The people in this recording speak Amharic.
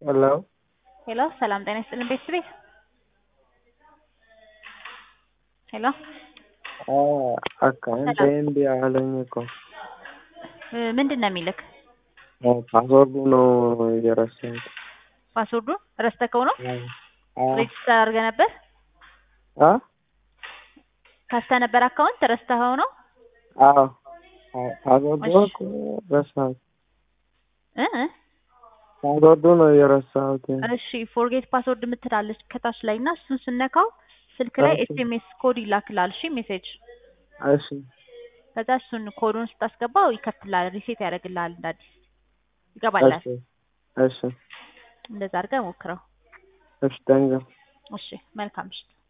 ሄሎ ሄሎ ሰላም ጤና ይስጥልን ቤተሰቤ ሄሎ አካውንቴ እምቢ አለኝ እኮ እ ምንድን ነው የሚልክ? ፓስወርዱ ነው የረሳሁት። ፓስወርዱን ረስተከው ነው? አዎ ሬጅስተር አድርገህ ነበር? አ ከፍተህ ነበር አካውንት ረስተኸው ነው? አዎ ፓስወርዱ እሺ። እኮ ረሳሁት። እ እ ፓስወርዱ ነው የረሳሁት። እሺ ፎርጌት ፓስወርድ የምትላለች ከታች ላይ እና እሱን ስነካው ስልክ ላይ እሺ። ኤስኤምኤስ ኮድ ይላክላል። እሺ ሜሴጅ እሺ ከዛ እሱን ኮዱን ስታስገባው ይከፍትልሃል፣ ሪሴት ያደርግልሃል፣ እንደ አዲስ ይገባላል። እሺ እሺ እንደዛ አድርገህ ሞክረው። እሺ ታንኪው እሺ መልካም ምሽት።